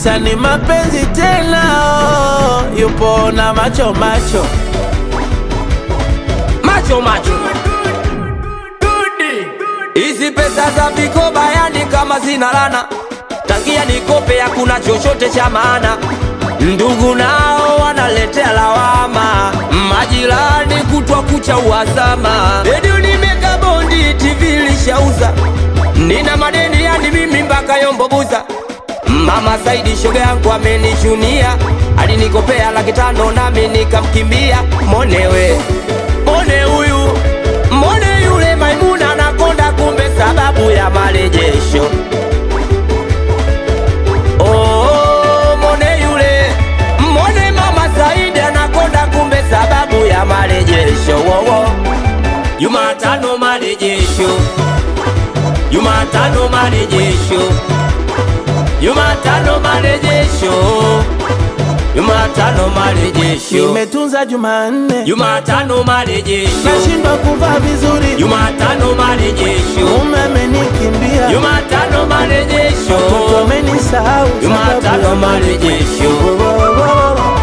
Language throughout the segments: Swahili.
sani mapenzi tena oh, yupo na macho macho macho macho hizi pesa za vikoba yani kama zina lana tangia nikope hakuna chochote cha maana ndugu nao wanaletea lawama majirani kutwa kucha uhasama redio nimeka bondi tv lishauza nina madeni yani mimi mpaka yombobuza mama saidi shoga yangu amenichunia alinikopea laki tano nami nikamkimbia monewe mone huyu mone yule maimuna nakonda kumbe sababu ya marejesho Oh, mone yule mone mama Saidi anakonda kumbe sababu ya marejesho wowo Jumatano marejesho Jumatano marejesho Jumatano marejesho Jumatano marejesho nimetunza Jumanne Jumatano marejesho nashindwa kuvaa vizuri Jumatano marejesho mume amenikimbia Jumatano marejesho mtoto amenisahau sababu Jumatano ya marejesho Wo, wo, wo, wo, wo.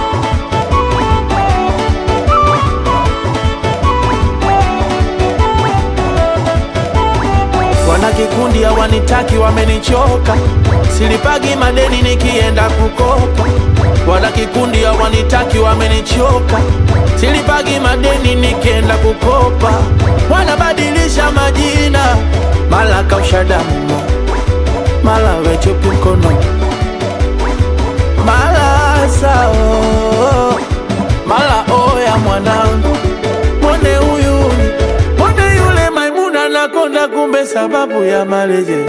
wana kikundi hawanitaki wamenichoka silipagi madeni nikienda kukopa wana kikundi hawanitaki wamenichoka silipagi madeni nikienda kukopa wanabadilisha majina mala kausha damu mala wechupi mkono mala sao mala oya mwanangu mwone huyu mwone yule maimuna nakonda kumbe sababu ya maleje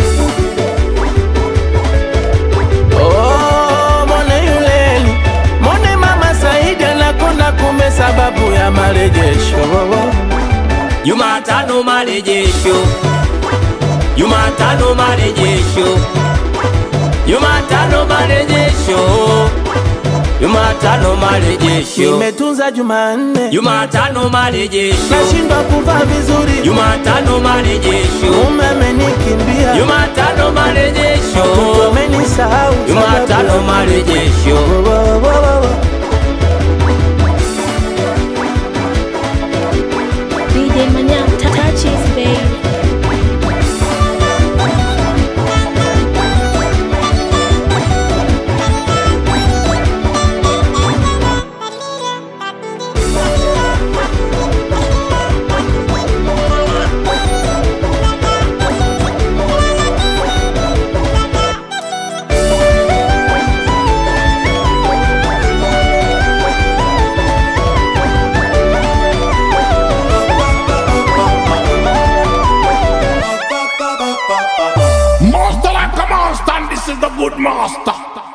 Oh, mwone yuleni mwone mama saidi anakonda kumbe sababu ya marejesho Jumatano marejesho Jumatano marejesho Jumatano marejesho Jumatano marejesho nimetunza jumanne Jumatano marejesho nashindwa kuvaa vizuri Jumatano marejesho mume amenikimbia Jumatano marejesho mtoto amenisahau sababu Jumatano ya- marejesho Wo, wo, wo, wo, wo. DJ Manya, touches, baby. Master like a monster, and this is the good master.